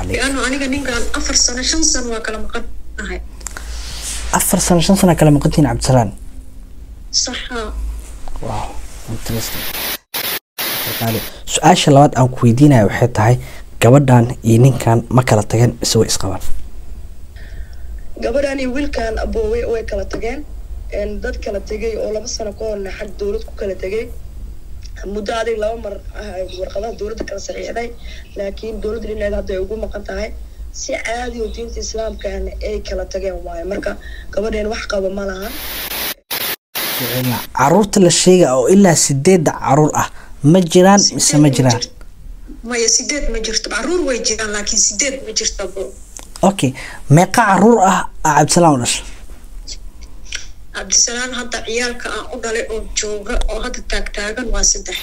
calayk liano aniga ninkan afar sano shan sano waa kala maqan nahay afar sano shan sano kala maqantiin cabdisalaan saxa wow interesting qaali su-aasha labaad aan ku weydiinaya waxay tahay gabadhan iyo ninkan ma kala tageen mise way isqabaan gabadhan iyo wiilkan aboowey way kala tageen een, dad kala tegay oo laba sano ka horna xag dowlad ku kala tegay muddo adig laba mar ah ay warqadaha dowladda kala saxiixday laakiin dowladda dhinaceeda hadda ay ugu maqan tahay si caadi oo diinta islaamkana ay kala tageen waayo marka gabadheen wax qaba ma lahan caruurta la sheega oo ilaa sideedda caruur ah ma jiraan mise ma jiraan maya sideed ma jirto caruur way jiraan laakiin sideed ma jirto bo okay meeqa caruur ah aa cabdisalaan u dhashay cabdisalaan hadda ciyaalka aan u dhalay oo jooga oo hadda taagtaagan waa saddex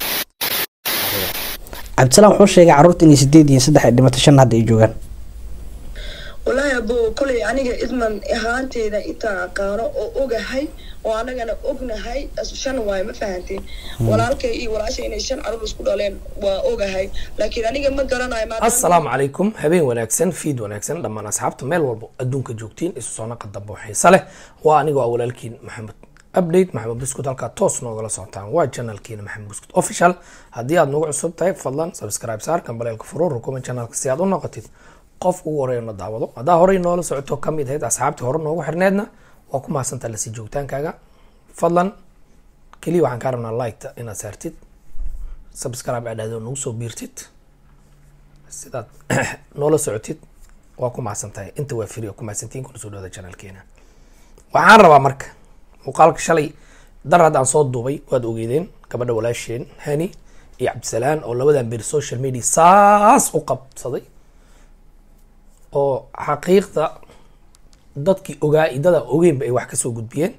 cabdisalaan wuxuu sheegay caruurta inay sideed iyo saddex ay dhimatay shan hadda ay joogaan wallaahi abo kolay aniga idman ahaanteeda intaan aqaano oo ogahay oo anagana ognahay as- shan waayo ma fahanteen walaalkay iyo walaashay inay shan caruur isku dhaleen waa ogahay laakiin aniga ma garanayo maadaama- asalaamu calaykum habeen wanaagsan fiid wanaagsan dhammaan asxaabta meel walbo adduunka joogtiin isu soo naqa dambe oo xiise leh waa anigoo ah walaalkiin maxamed update maxamed buskut halkaa toos noogala socotaan waa janalkiina maxamed buskut official haddii aad nagu cusub tahay fadlan subscribe saar kambaleelka furuu rukuma janalka si aad u noqotid qof ugu horeeya na daawado haddaa horey noola socoto ka mid ahayd asxaabtii hore noogu xirneedna waa ku mahadsantaa lasii joogtaankaaga fadlan keliya waxaan kaa rabnaa liketa inaad saartid subscribe aad dhahdo nagu soo biirtid sidaad noola socotid waa ku mahadsan tahay inta waa free oo ku mahadsantiin kuna soo dhawada channelkeena waxaan rabaa marka muuqaalka shalay dar haddaan soo duubay waad ogeydeen gabadha walaasheen hani iyo cabdisalaan oo labadan beri social media saas u qabsaday oo xaqiiqda dadkii ogaa idada ogeynba ay wax kasoo gudbiyeen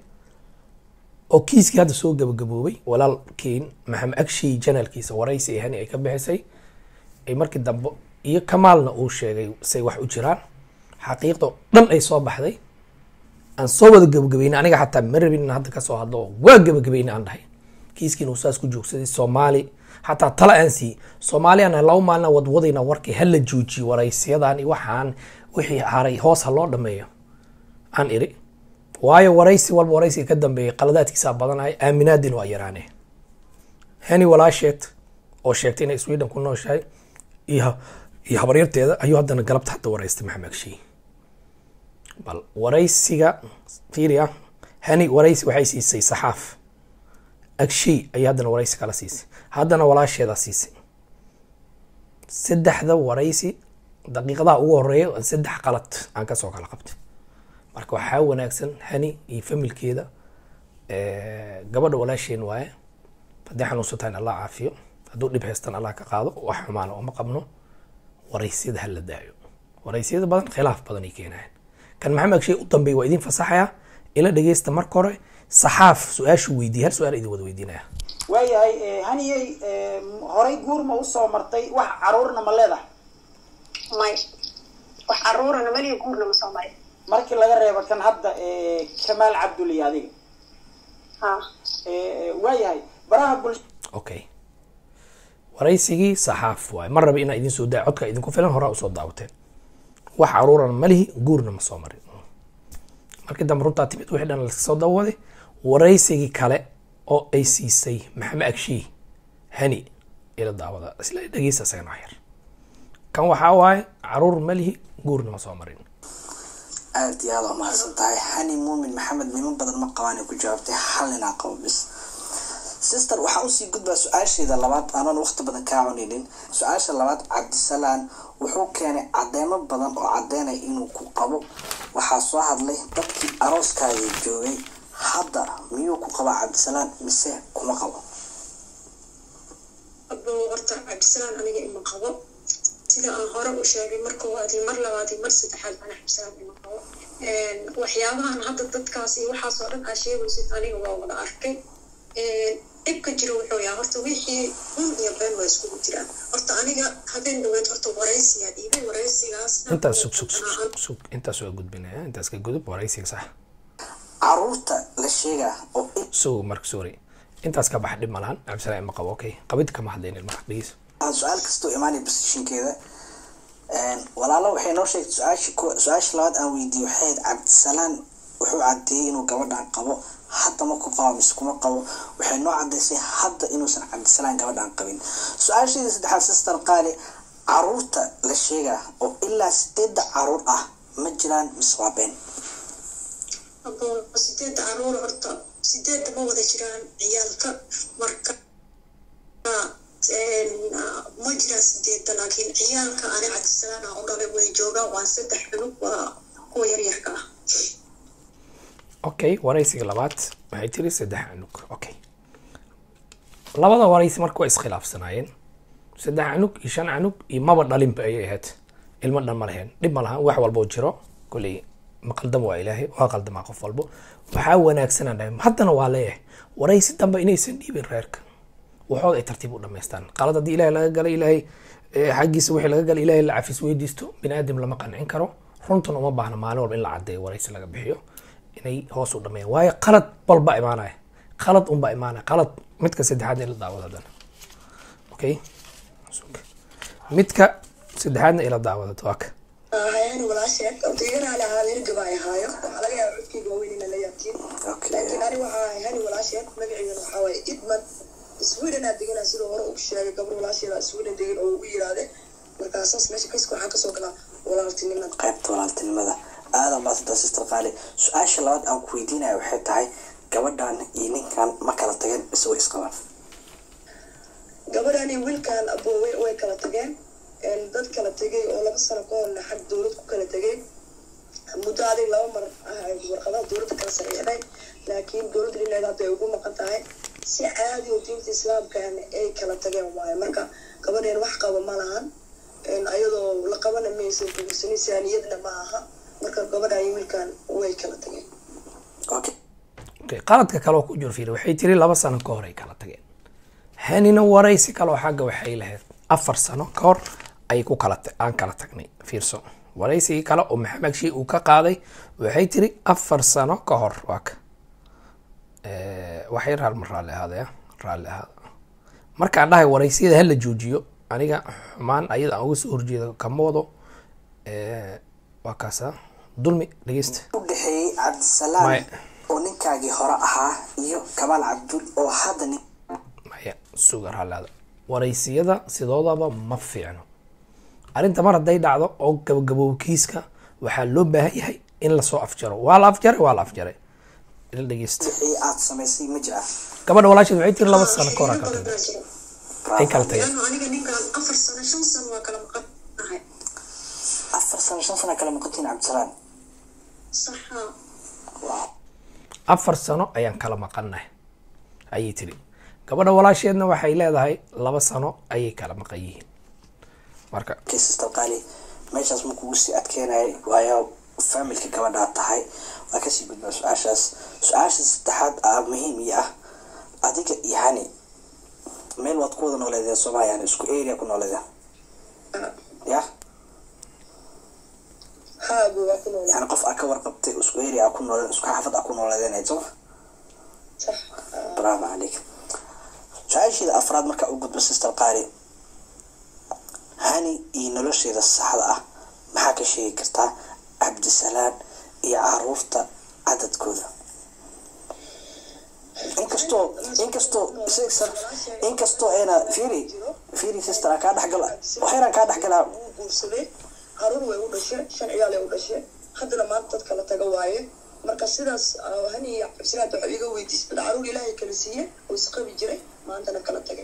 oo kiiskii hadda soo gabagaboobay walaalkiin maxamed agshay janalkiisa waraysi ee hani ay ka bixisay ay markii dambe iyo kamaalna uu sheegay say wax u jiraan xaqiiqda oo dhan ay soo baxday aan soo wada gabagabeynay aniga xataa ma rabin in hadda kasoo hadlo oo waa gabagabeynay aan dhahay kiiskiina uu saas ku joogsaday soomaali xataa tala aan siiyey soomaaliana laba maalina wadwadayna warkii hala joojiyo waraysiyadan iyo waxaan wixii haray hoos ha loo dhameeyo aan iri waayo waraysi walba waraysiga ka dambeeyay qaladaadkiisaa badanaya aaminaadin waa yaraane hani walaasheed oo sheegtay inay sweden ku nooshahay iyo iyo habaryarteeda ayuu haddana galabta hadda waraystay maxamed agshay bal waraysiga fiiriya hani waraysi waxay siisay saxaaf agshay ayay haddana waraysi kala siisay haddana walaasheeda siisay saddexda waraysi daqiiqadaha ugu horeeya saddex qalad aan kasoo kala qabtay marka waxaa wanaagsan hani iyo familkeeda eh, gabadha walaasheen waaye haddii xanuunsantahay in allah caafiyo hadduu dhib haystan allah ka qaado wax xumaana uma qabno waraysyada hala daayo waraysiyada badan khilaaf badan ay keenayaan kan maxamed agshay u dambeey waa idin fasaxaya ila dhegeysta marka hore saxaaf su-aashu weydiiya hal su-aal idin wada weydiinaya waayahay eh, haniyey eh, horay guur ma usoo martay wax caruurna ma leedahay may wax caruurana maliya guurna ma soo marin markii laga reebo kan hadda eh, kamaal cabdul iyo adiga ha Eh, waayahay baraha bulsha okay waraysigii saxaaf waaye mar raba inaa idin soo daa codka idinku filan horaa usoo daawateen wax caruurana ma lihi guurna ma soo marin markii dambe runtaa timid wixii dhan laska soo dawaday waraysigii kale oo ay siisay maxamed agshiy hani ila daawada isla dhegeysta isagana wax yar kan waxaa waaye caruur ma lihi guurna ma soo marin aada iyo aada u mahadsan tahay hani muumin maxamed niman badan ma qabaan ay ku jawaabtay hal ninaa qabo bis sister waxaa usii gudbaa su-aasheeda labaad aanan waqti badan kaa cuninin su-aasha labaad cabdisalaan wuxuu keenay cadeemo badan oo cadeynaya inuu ku qabo waxaa soo hadlay dadkii arooskaada joogay hadda miyuu ku qabaa cabdisalaan mise kuma qabo abo horta cabdisalaan aniga ima qabo sida aan hore u sheegay mar koowaad iyo mar labaad iyo mar saddexaad ana cabdisalaan ima qabo waxyaabahan hadda dadkaas iyo waxaas oo dhan aa sheegaysid aniga waa wada arkay dhibka jiro wuxuu yahay horta wixii run iyo been waa iskugu jiraan horta aniga habeen dhaweed horta waraysiyaa dhiibay waraysigaas intaas sug sug sug sug sug intaas waa gudbinaya intaas ka gudub waraysiga sax caruurta la sheegaa oo sug marka sorry intaas ka bax dhib ma lahan cabdisalaan ima qabo okay qabid kama hadlaynin marka dhegeyso ah su-aal kastoo imaanay positionkeeda walaalo waxay noo sheegtay su-aasha ku- su-aasha labaad aan weydiiyey waxay ahayd cabdisalaan wuxuu cadeeyey inuu gabadhan qabo hadda ma ku qabo mise kuma qabo waxay noo cadeysay hadda inuusan cabdisalaan gabadhan qabin su-aasheeda saddexaad sister qaali caruurta la sheegaa oo ilaa sideedda caruur ah ma jiraan mise waa been abo sideedda caruur horta sideedda ma wada jiraan ciyaalka marka ma jiraan sideedda laakiin ciyaalka ani cabdisalaan aan u dhalay way joogaan waa saddex cunug waa kuwa yaryarka ah okay waraysiga labaad waxay tiri saddex canug okay labada waraysi marka waa iskhilaafsanaayeen saddex canug iyo shan canug iyo maba dhalinba ayay ahayd ilmo dhan ma lahayn dhib ma lahan wax walboo jiro koley ma qaldam waa ilaahay waa qaldamaa qof walbo waxaa wanaagsanaan dhahay haddana waa leeyahay waraysi dambe inaysan dhiibin reerka waxooda ay tartiib u dhamaystaan qalad haddii ilaahay laga galay ilaahay eh, xaggiisa wixii laga galay ilaahay la cafis weydiisto bini aadam lama qancin karo runtan uma baahna maalin walba in la cadeeyo waraysi laga bixiyo inay hoos u dhameeyaan waayo qalad walba imaanaya qalad unba imaanaya qalad midka saddexaadna ila daawada haddana okay midka saddexaadna ila daawada waa ka hayani walaasheed ordayganaale ahaadeen gabaay ahaayo waxaa laga yaaba codkeyga waaweyn ina la yaabtiin laakiin ani waxaa ahay hani walaasheed magaceedana waxaa waaye idman sweden aa deganaa sidoo hore uu sheegay gabar walaasheeda sweden degan oo ugu yiraahde markaasaas meesha kayska waxaa kasoo galaa walaaltinimada qaybta walaaltinimada aadan baasanta sister qaali su-aasha labaad aan ku weydiinaya waxay tahay gabadhan iyo ninkan ma kala tageen mise way isqabaan gabadhan iyo wiilkan aboowe way kala tageen een, dad kala tegay oo laba sano ka horna xag dowlad ku kala tegay muddo adig laba mar ah ay warqadaha dowladda kala saxiixday laakiin dowladda dhinaceeda hadda ay ugu maqan tahay si caadi oo diinta islaamkan ay kala tageen waaye marka gabadheen wax qaba ma lahan een, ayadoo la qabana maysan guursanin saaniyadna ma aha marka gabadhan iyo wiilkan way kala tageen okay Okay, qaladka kale oo ku jiro fiiri waxay tiri laba sano ka hor ay kala tageen hanina waraysi kale oo xagga waxay lahayd afar sano ka hor ay ku kala ta- aan kala tagnay fiirso waraysigii kale oo maxamed shii uu ka qaaday waxay tiri afar sano ka hor waa ka Eh, waxay raalma raalli ahaadaya raalli ahaada markaan dhahay waraysiyada hala joojiyo aniga xumaan ayada aan uga soo horjeedo kama wado Eh, waa kaasa dulmi dhegeysta u dhexeeyey cabdisalaam Maya. oo ninkaagii hore ahaa iyo kamaal cabdul oo hadda nin maya sugar halaada waraysiyada sidoodaba ma fiicno arrinta mar hadday dhacdo oo gabagaboobo kiiska waxaa loo baahan yahay in lasoo afjaro waa la afjaray waa la afjaray ila dhegeysta wixii aad samaysay ma jira gabadha walaasheed waxay tiri laba sano ka hor Xiriiro aa kala badan tageen baa jira ay kala tageen laano aniga ninkan afar sano shan sano waa kala maqan nahay afar sano shan sana kala maqantiin cabdisalaam saxa afar sano ayaan kala maqannahay ayay tiri gabadha walaasheedna waxay leedahay laba sano ayay kala maqan yihiin marka okay sister qaali meeshaas ma kugu sii adkeenayay waayo familka gabadhaa tahay waa kasii gudbaa su-aashaas su-aasha saddexaad aa muhiim ii ah adiga iyo hani meel waad ku wada nooleedeen sooma yani isku area ku nooleedeen ya haagu waa ku nool yani qof aa ka warqabtay isku area aa ku nooleedeen isku xaafad aa ku nooleedeen ayd sooma sax bravo calayk su-aasheeda afraad markaa u gudbo sister qaali hani iyo nolosheeda saxda ah maxaa ka sheegi kartaa cabdisalaan iyo caruurta cadadkooda inkastoo inkastoo sister inkastoo ayna fiiri fiiri sister aan kaa dhexgala waxaynan kaa dhexgalaa wuu guursaday caruur way u dhashay shan ciyaal ay u dhashay haddana maanta dad kala taga waaye marka sidaas ah, hani iyo cabdisalaad waxa iga weydiisay dad caruur ilaahay kala siiye oo isqabi jiray maantana kala tagay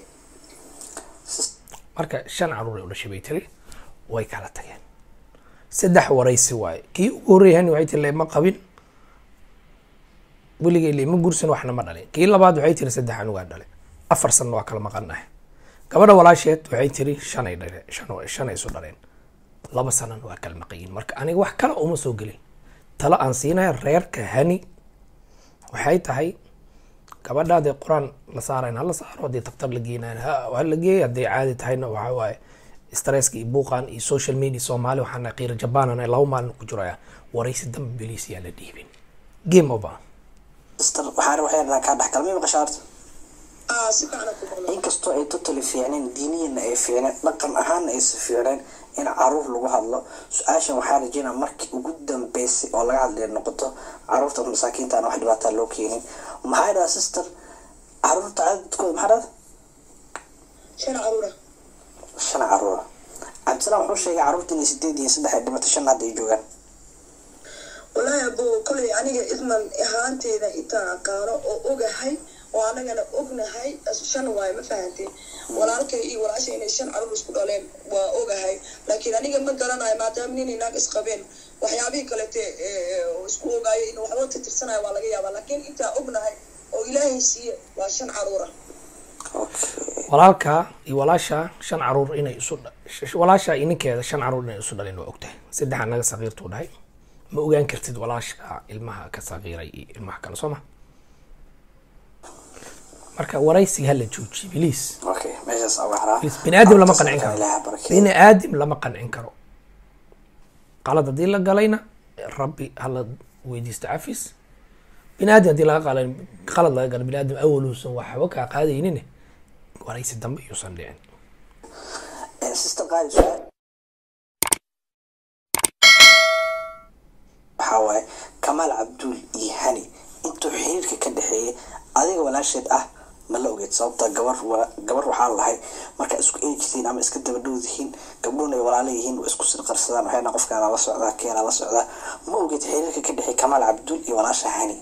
marka shan caruur ay u dhashay bay tiri way kala tageen saddex waraysi waaye kii ugu horreeyahani waxay tiri lema qabin weligay lema gursan waxna ma dhalin kii labaad waxay tiri saddex anugaa dhale afar sanna waa kala maqanahay gabadha walaasheed waxay tiri shan ay dhaleen shan oo- shan ay isu dhaleen laba sanana waa kala maqayin marka aniga wax kale uma soo gelin talo aan siinaya reerka hani waxay tahay gabadha hadday qur-aan la saarayn hala saaro haddii taftar la geenayn ha ha la geeya hadday caadi tahayna waxaa waaye stresska iyo buuqan iyo social media soomaali waxaana qiira jabaanan laba maalin ku jiraya waraysi dambe beliis yaa la dhiibin game over sister waxaan waxay kaa dhexgal ma maqashaa horta aa si fiican ku maqlo inkastoo ay totally fiicneen diiniyana ay fiicneen dhaqan ahaana aysa fiicneen in caruur lagu hadlo su-aashan waxaa rajeynaa markii ugu dambeysay oo laga hadlaya noqoto caruurta masaakiinta aan wax dhibaataa loo keenin maxaa dhaha sister caruurta cadadkooda maxaa dhahda shan caruura shan caruura cabdisalaam wuxuu sheegay caruurta inay sideed iyo saddex ay dhimato shan hadda ay joogaan wallaahi abo kolay aniga idman ahaanteeda intaan aqaano oo ogahay oo anagana ognahay shan waayo ma fahanteen walaalkay iyo walaasha inay shan caruur isku dhaleen waa ogahay laakiin aniga ma garanayo maadaama nin inaag isqabeen waxyaabihii kalete isku ogaayo in waxba tirtirsanayo waa laga yaabaa laakiin intaa ognahay oo ilaahay siiye waa shan caruura okay walaalka iyo walaasha shan caruur inay isu dha- sh- walaasha iyo ninkeeda shan caruur inay isu dhaleen waa ogtahay saddex anaga saqiirtuu dhahay ma ogaan kartid walaasha ilmaha ka saqiiray iyo ilmaha kale soo ma marka waraysiga hala joojiye biliis okay meeshaas aan waxraa biliis bini aadam lama qancin karo ilaaha barakeeyo bini aadam lama qancin karo qalad haddii la galayna rabbi hala weydiista cafis bini aadam haddii laga qalay qalad laga galo bini aadam awoluusan waxba kaa qaadaynin waraysi dambe iyuusan dhicin Eh, sister qaali su-aal waxaa waaye kamaal cabduul iyo hani intuu xiriirka ka dhexeeyay adiga walaasheed ah ma la ogeed sababta gabar wa- gabar waxaa lahay marka isku eejitiin ama iska daba dhowdihiin gabdhuhuna ay walaala yihiin waa isku sirqarsadaan waxayna qofkaana la socdaa keena la socdaa ma ogeed xiriirka ka dhexeey kamaal cabduul iyo walaasha hani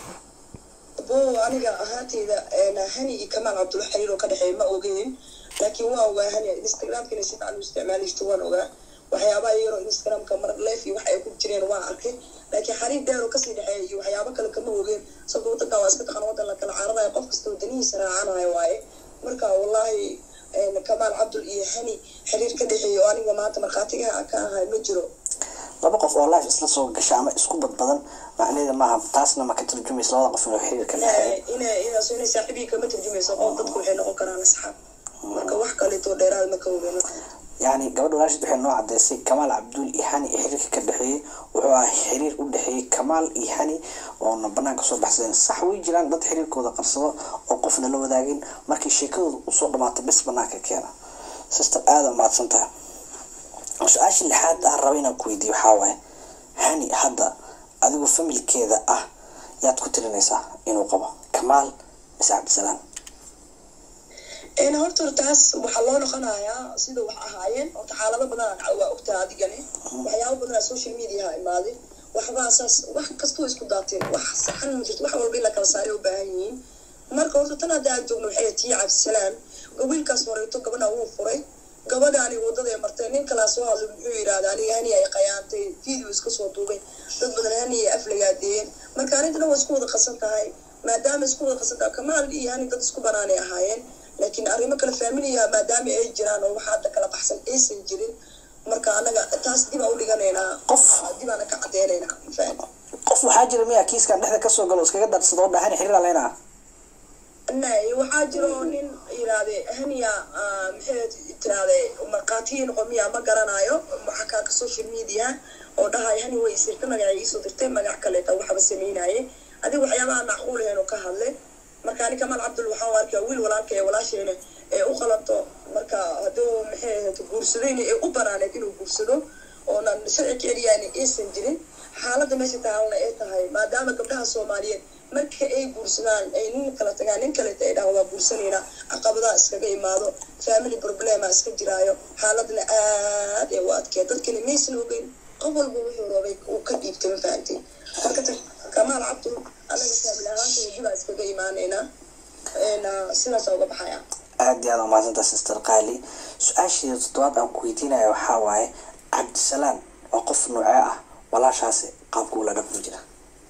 abo aniga ahaanteyda hani iyo kamaal cabdulla xiriir oo ka dhexeeya ma ogeyn laakiin waa ogaa hani instagramkina si fiican u isticmaalaysto waan ogaa waxyaabaha yaroo instagramka mar leef iyo wax ay ku jireen waan arkay laakiin xariir dheer oo kasii dhexeeya iyo waxyaabo kale kama ogeen sababta wadanka waa iska taqan wadan la kala cararayo qof kasta wadanihiisa raacanayo waaye marka wallahi kamaal cabdul iyo hani xiriir ka dhexeeya oo aniga maanta markhaatigaha ka ahay ma jiro laba qof oo life isla soo gasha ama isku badbadan macnaheeda maaha taasna ma ka turjumaysa labada qof inuu xiriir ka dhexeeyo ina inaas inay saaxiibihii kama turjumayso qof dadku waxay noqon karaan asxaab marka wax kaleeto dheeraad ma ka ogeyn yani gabadha walaashid waxay noo cadeysay kamaal cabduul iyo hani iyo xiriirka ka dhexeeyey wuxuu ahaa xiriir u dhexeeyey kamaal iyo hani oona banaanka soo baxsadeen sax way jiraan dad xiriirkooda qarsado oo qofna la wadaagin markii sheekadooda usoo dhamaato bis banaanka keena sister aada mahadsan tahay su-aasha lixaad aan raba inaan ku weydiiyo waxaa waaye hani hadda adigu familkeeda ah yaad ku tirinaysaa inuu qabo kamaal mise cabdisalaam een horta taas waxaa loo noqonayaa sida wax ahaayeen horta xaalado badan waa ogtaa adigani waxyaabo badan social mediaha imaaday waxbaa saas wax kastoo isku daateen wax saxan ma jirto wax walba in la kala saaray u baahan yihiin marka horta tan hadda aan joogno waxay tii cabdisalaam wiilkaas horeeto gabadha wuu furay gabadhaani wadada ay martay nin kalaa soo hadlay muxuu yidhahda aniga hani ay qayaantay video iska soo duubay dad badan hani ay aflagaadeeyeen marka arrintana waa isku wada qasan tahay maadaama isku wada qasan tahay kamaal iyo hani dad isku banaanay ahaayeen laakiin arrimo kale faamiliya maadaama ay jiraan oo waxa hadda kala baxsan aysan jirin marka anaga taas dib aan u dhiganaynaa qof dib aana ka cadeynaynaa mafaham qof waxaa jira miya kiiskan dhexda kasoo galo iskaga darsado oo dhahani xiriir aleyna nay waxaa jiro nin yiraahde haniya maxay tiraahde markhaatiyi noqon miya ma garanayo waxa kaaka social media oo dhahay hani way isirta magacay iisoo dirtay magac kaleeta waxba sameynaaye adiga waxyaabaha macquul ahayn oo ka hadlay marka ani kamaal cabdul waxaan u arkaa wiil walaalka ee walaasheena ee u qalanto marka hadduu maxay ahayd guursadayna ee u banaaneed inuu guursado oonan sharci ka celiyaan aysan jirin xaaladda meesha taalna ay tahay maadaama gabdhaha soomaaliyeed marka ay guursadaan ay nin kala tagaan nin kaleta ay dhahaan waa guursanayna caqabadaha iskaga imaado family problema iska jiraayo xaaladna aad ee u adkee dadkani maysan ogeyn qof walba wuxuu rabay uu ka dhiibtay ma fahantiin marka ta kamaal cabdul anaga family ahaanta wajibaa iskaga imaaneynaa sidaasa uga baxaya aada iyo aada umaadsanta sister qaali su-aasheeda toddobaad aan ku weydiinaya waxaa waaye cabdisalaam waa qof noocee ah walaashaasi qaabka ula dhaqmi jira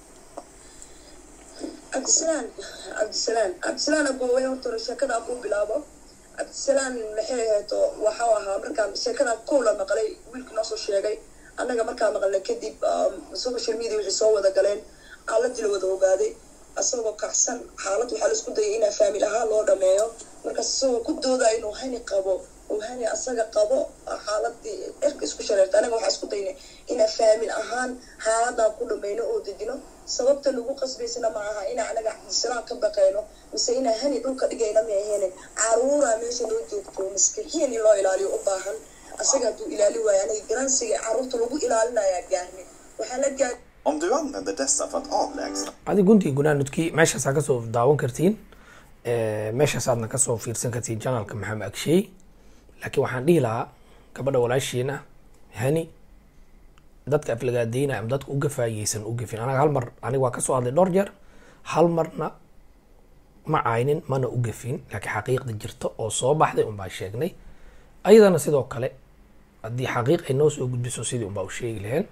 cabdisalaam cabdisalaam cabdisalaam abooway horta sheekada ku bilaabo cabdisalaam maxay ahayto waxau ahaa markaan sheekada kow la maqlay wiilka noo soo sheegay annaga markaa maqalnay kadib social media wixii soo wada galeen aaladii la wada ogaaday asagoo kacsan xaalad waxaa laisku dayay inaa faamil ahaan loo dhameeyo markaas isagoo ku dooda inuu hani qabo oo hani asaga qabo xaaladii erka isku shareerta anaga waxaa isku daynay inaan faamin ahaan xaaladan ku dhamayno oo dejino sababta lagu qasbaysana ma aha inaa anaga cabdisalaan ka baqayno mise inaa hani dhulka dhigayna ma ahayne caruuraa meesha noo joogto maskixiin in loo ilaaliyo u baahan asaga hadduu ilaali waayo anaga garansiga caruurta lagu ilaalinayaa gaarne waxaa la gaar Om du använder dessa för att avlägsna adi guntii gunaanudkii meeshaasaa kasoo daawan kartiin Eh, meeshaasaadna kasoo fiirsan kartiin janalka maxamed agsheey laakiin waxaan dhihi lahaa gabadha walaashiina hani dadka aflagaadeyna ama dadka uga faayeysan u gafin anaga hal mar aniga waa kasoo hadlay dhowr jeer hal marna ma caynin mana u gafin laakiin xaqiiqda jirta oo soo baxday unbaa sheegnay ayadana sidoo kale haddii xaqiiq ay noo soo gudbiso sidii unbaa u sheegi laheen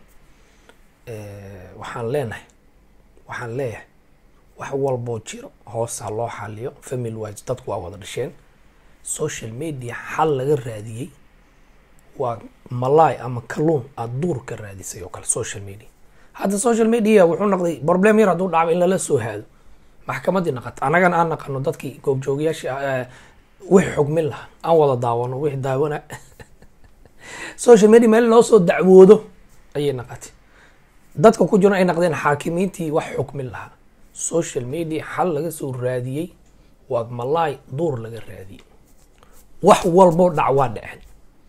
Eh, waxaan leenahay waxaan leeyahay wax walboo jiro hoos ha loo xaliyo family wise dadku waa wada dhasheen social media xal laga raadiyey waa malaay ama kalluun aada duur ka raadisay oo kale social media hadda social media wuxuu noqday problem yar hadduu dhacba in lala soo haado maxkamadii naqata annagana aan naqano dadkii goobjoogayaasha ah, eh, wixii xugmin lahaa aan wada daawano wixii daawana social media meel loo soo dacwoodo ayay naqatay dadka ku jiro ay naqdeen xaakimiintii wax xukmin lahaa social media xal laga soo raadiyey waa malaay duur laga raadiyey wax walboo dhac waa dhaceen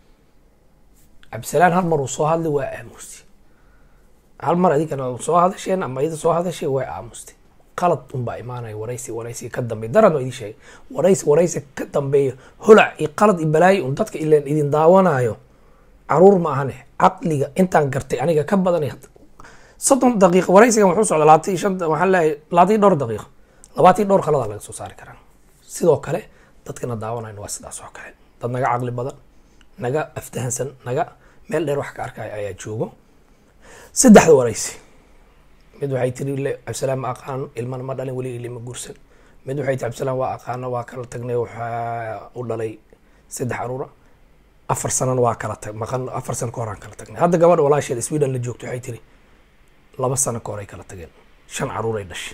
cabdisalaan hal mar uu soo hadlay waa aamusti hal mar adigana soo hadasheen ama iyada soo hadashay waa aamustay qalad unbaa imaanaya waraysi waraysi ka dambeeya daran waa idin sheegay waraysi waraysi ka dambeeya holac iyo qalad iyo balaayo un dadka ileen idin daawanayo caruur ma ahane caqliga intaan gartay aniga ka badanay soddon daqiiqo waraysigan wuxuu socda labaatan iyo shan waxaan leeyahay labaatan iyo dhowr daqiiqo labaatan iyo dhowr kaladaa laga soo saari karaa sidoo kale dadkana daawanayn waa sidaas oo kale dad naga caqli badan naga aftahansan naga meel dheer wax ka arkaya ayaa joogo saddexda waraysi mid waxay tiri le cabdisalaam ma aqaano ilmana ma dhalin weli ilima guursan mid waxay tiri cabdisalaam waa aqaano waa kala tagnay waxaa u dhalay saddex caruura afar sanana waa kala tag maqan afar sano ka horaan kala tagnay hadda gabadha walaasheed sweden la joogto waxay tiri laba sano ka hor ay kala tageen shan caruur ay dhashay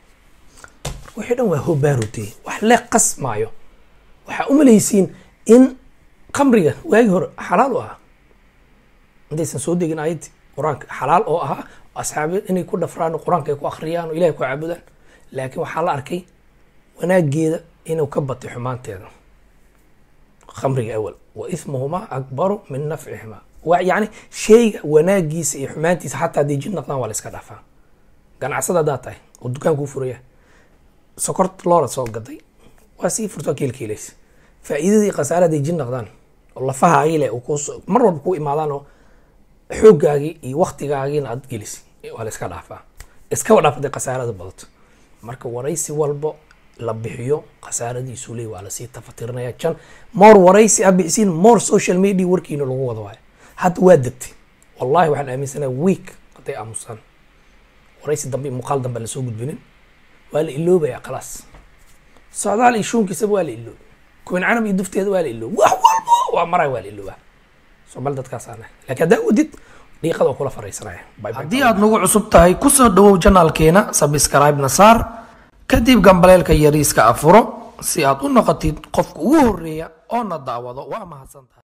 wixii dhan waa hobaarutee wax le qasmaayo waxaa umalaysiin in khamriga waagi hore xalaal u ahaa intaysan soo degin ayadii qur-aanka xalaal oo ahaa asxaabi inay ku dhafraan oo qur-aanka ay ku akhriyaan oo ilahay ku caabudaan laakiin waxaa la arkay wanaageeda inuu ka batay xumaanteeda khamriga awal wa ismuhumaa akbaru min nafcihimaa wa yani shayga wanaagiisa iyo xumaantiisa xataa hadday jid naqdaan waa la iska dhaafaa ganacsada haddaad tahay oo dukaankuu furaya sokorta loola soo gaday waa sii furto kiilkiilaysa faa'iidadii khasaare hadday jid naqdaan oo lafahaagii leh uu kuus- mar walba ku imaadaan oo xooggaagii iyo waktigaagiina aad gelisi waa la iska dhaafaa iskaba dhaaf hadday khasaarada badato marka waraysi walbo la bixiyo khasaaradiisu leey waa lasii tafatirinaya jan more waraysi a bixisiin more social media warkiina lagu wada waayo hadda waa degtay wallahi waxaan aaminsanaha week hadday aamusaan waraysi dambe iyo muuqaal dambe aan lasoo gudbinin waa la iloobaya khalaas socdaal iyo shuunkiisaba waa la iloobay kuwin canab iyo dufteeda waa la iloobay wax walbo waa maray waa la iloobaa somal dadkaasaana laakiin haddaa wadid dhiiqada oo kula faraysanaya haddii aad nagu cusub tahay kusoo dhawow janaalkeena sabscribe-na saar kadib gambaleelka yariiska afuro si aad u noqotid qofka ugu horeeya oo na daawado waa mahadsantahay